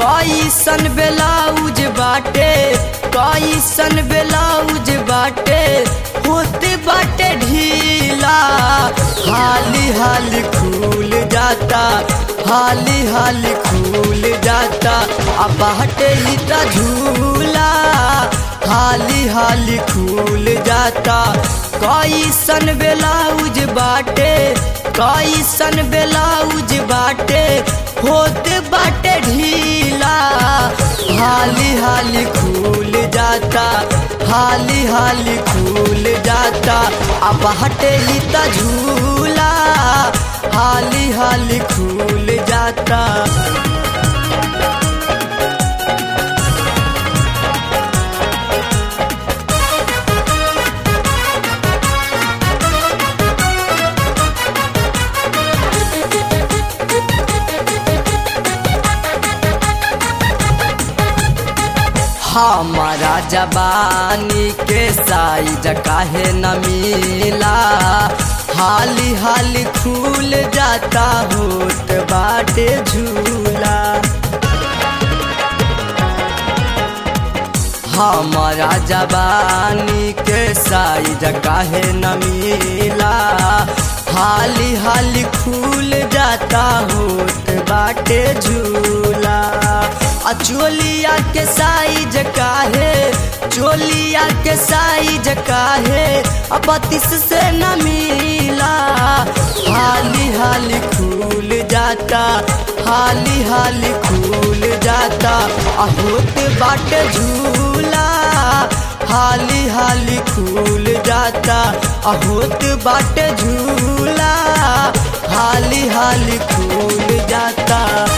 कैसन ब्लाउज बाटे कैसन ब्लाउज बाटे होते बाटे ढीला हाली हाली खुल जाता हाली हाली खुल जाता अब बाटे ही त झूला हाली हाली खुल जाता कैसन ब्लाउज बाटे कैसन ब्लाउज बाटे होते बाटे ढीला हाली हाली खुल जाता हाली हाली खुल जाता अब हटे ही त झूला हाली हाली खुल जाता हमारा जबानी के साइज काहे न मिला हाली हाली खुल जाता होत बाटे झूला हमारा जबानी के साइज काहे न मिला हाली हाली खुल जाता होत बाटे झूला आ चोलिया के साइज काहे चोलिया के साइज काहे अब बत्तीस से न मिला हाली हाली खुल जाता हाली हाली खुल जाता आ होत बाटे झूला हाली हाली खुल जाता आ होत बाटे झूला हाली हाली खुल जाता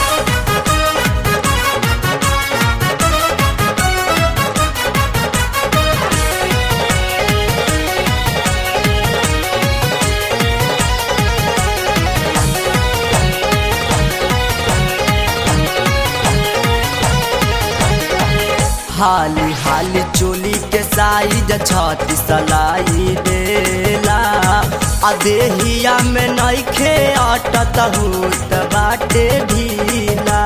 हाली हाली चोली के साइज छाती सलाई देला आ देहिया में नइखे अटत होत बाटे ढीला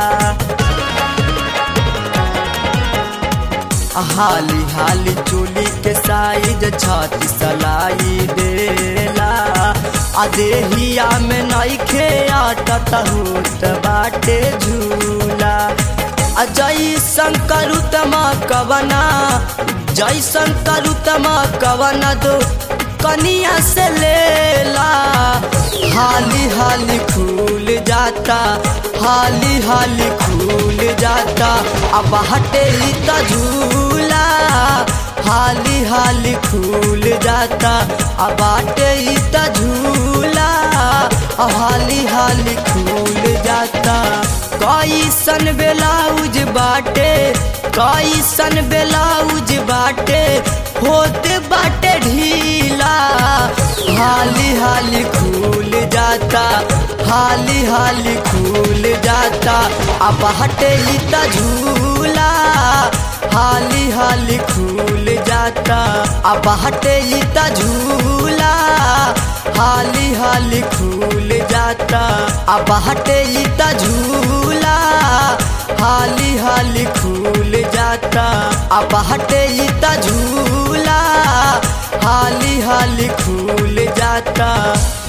हाली हाली चोली के साइज छाती सलाई देला आ देहिया में नइखे अटत होत बाटे झूला जैसन करुतमा कवना जैसन करुतमा कवना दो कनिया से लेला हाली हाली खुल जाता हाली हाली खुल जाता अब हटे ही त झूला हाली हाली खुल जाता अब हटे ही त झूला हाली हाली खुल जाता कैसन ब्लाउज बाटे कैसन ब्लाउज बाटे होते बाटे ढीला हाली हाली खुल जाता हाली हाली खुल जाता अब हटे ही त झूला हाली हाली खुल जाता अब हटे ही त झूला हाली हाली खुल जाता अब हटे ही त झूला हाली हाली खुल जाता अब हटे ही त झूला हाली हाली खुल जाता